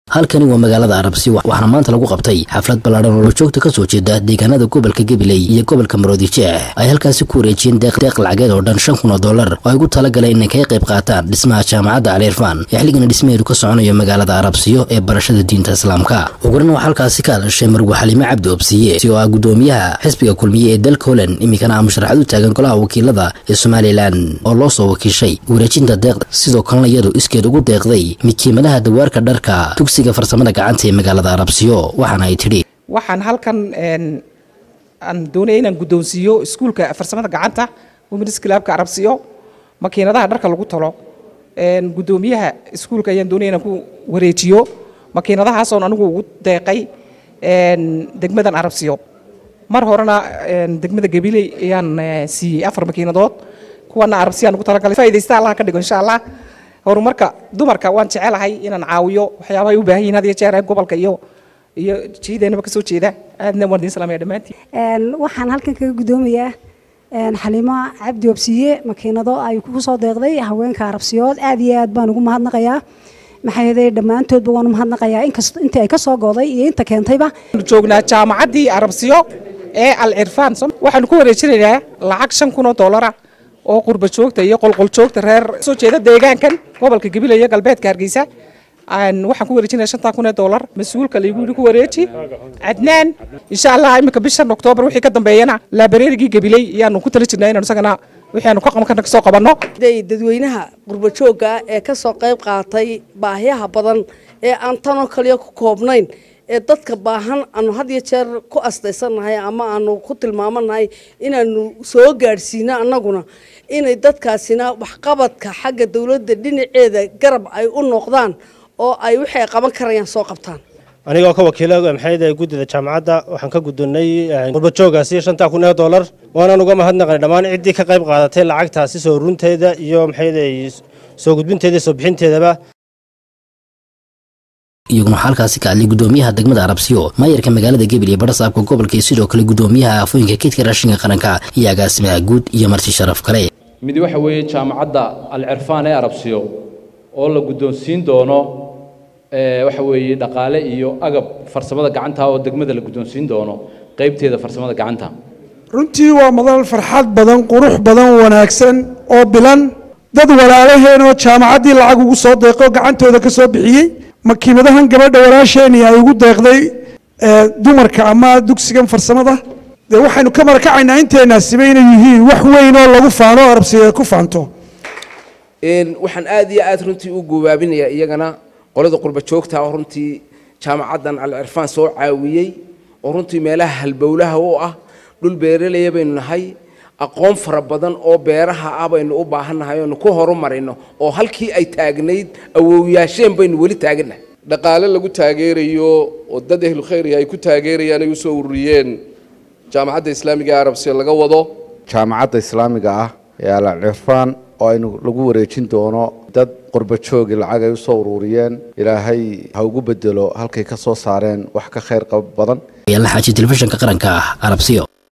halkani waa magaalada arabsi waxaana maanta lagu qabtay xaflad ballaadhan oo lajoogta ka soo jeeda deegaanada gobolka gabiley iyo gobolka maroodijeex ay halkaasi ku wareejiyeen deeq lacageed oo dhan shan kun oo dollar oo ay ugu talagaleen inay kaga qayb qaataan dhismaha jaamacadda caliirfaan ee xilligana dhismaheedu ka soconayo magaalada arabsiyo ee barashada diinta islaamka uguran waxaa halkaasi ka hadashay marwe xaliime cabdi obsiye si oo ah gudoomiyaha xisbiga kulmiye ee dalka holand iminkana ah musharaxad u taagan golaha wakiilada ee somalilan oo loo soo wakiishay wareejinta deeqda sidoo kalena iyadu iskeed ugu deeqday mikiimadaha dawaarka dharka dugsiga farsamada gacanta ee magaalada arabsiyo waxaana ay tidhi waxaan halkan aan doonaya inaan guddoonsiiyo iskuulka farsamada gacanta womens clubka arabsiyo makiinadaha dharka lagu talo guddoomiyaha iskuulka ayaan doonaya inaan ku wareejiyo makiinadahaasoon anigu ugu deeqay degmadan arabsiyo mar horena degmada gabiley ayaan siiyey afar makiinadood kuwana arabsiyaan ugu talagalay faa'idaysta allah ka dhigo insha allah horumarka dumarka waan jecelahay inaan caawiyo waxyaabahay u baahan yihin had iyo jeer ee gobolka iyo iyo jiideenaba kasoo jeeda aadna waan idin salaamaya dhammaantiin waxaan halkan kaga guddoomayaa xaliimo cabdi obsiye makiinado ay ku soo deeqday haweenka arabsiyood aad iyo aad baan ugu mahadnaqayaa maxaa yeelay dhammaantoodba waan u mahadnaqayaa inkasta intii ay ka soo go'day iyo inta keentayba joognaa jaamacaddii arabsiyo ee al cirfaan waxaanu ku wareejinaynaa lacag shan kun oo dollara oo qurba joogta iyo qolqol joogta reer soo jeeda deegaankan gobolka gabiley iyo galbeedka hargeysa waxaan ku wareejinaya shantan kun ee dollar mas-uulka laygu yidhi ku wareeji cadnaan insha allah iminka bishan oktoobar wixii ka dambeeyana laabareerigii gabiley ayaanu ku tala jirnaa inaanu isagana wixii aanu ka qaban karna kasoo qabanno dadweynaha qurba joogga ee ka soo qayb qaatay baahiyaha badan ee aan tanoo kaliya ku koobnayn ee dadka baahan aanu had iyo jeer ku astaysannahay ama aanu ku tilmaamanahay inaanu soo gaadhsiino annaguna inay dadkaasina waxqabadka xagga dowladda dhinaceeda garab ay u noqdaan oo ay wixii ay qaban karayaan soo qabtaan anigoo ka wakiila maxayda guddida jaamacadda waxaan ka guddoonnay qurbajoogaasi shantaa kun ee dollar waanaan uga mahadnaqnay dhammaan ciddii ka qayb qaadatay lacagtaasi soo runteeda iyo maxayda soo gudbinteeda soo bixinteedaba iyaguna waxaa halkaasi ka hadlay guddoomiyaha degmada arabsiyo maayarka magaalada gabil iyo badhasaabka gobolka iyo sidoo kale guddoomiyaha afooyinka keydka raashinka qaranka iyo agaasimaha guud iyo marti sharaf kale mid waxa weeye jaamacadda al cirfaan ee arabsiyo oo la guddoonsiin doono waxa weeye dhaqaale iyo agab farsamada gacanta oo degmada la guddoonsiin doono qaybteeda farsamada gacanta runtii waa madal farxad badan qurux badan wanaagsan oo bilan dad walaalaheenoo jaamacaddii lacag ugu soo deeqo gacantooda ka soo bixiyey makiimadahan gabadha walaasheeni ay ugu deeqday dumarka ama dugsigan farsamada dee waxaynu ka marakacaynaa inteenaasiba inay yihiin wax weyn oo lagu faano o arabsiga ku faanto waxaan aad iyo aad runtii u gubaabinayaa iyagana qolada qurba joogta oo runtii jaamacaddan al cirfaan soo caawiyey oo runtii meelaha halbowlaha u ah dhul beeralaya baynu nahay aqoon fara badan oo beeraha ah baynu u baahannahay oonu ku horumarayno oo halkii ay taagnayd awowyaasheen baynu weli taagannahay dhaqaale lagu taageerayo oo dad ehlu khayriga ay ku taageerayaan ay u soo ururiyeen jaamacadda islaamiga ee arabsiya laga wado jaamacadda islaamiga ah ee al cirfaan oo aynu lagu wareejin doono dad qurba joogi lacag ay u soo ururiyeen ilaahay ha ugu bedelo halkay ka soo saareen wax ka khayr qab badan la xaaji telefishinka qaranka ah arabsiyo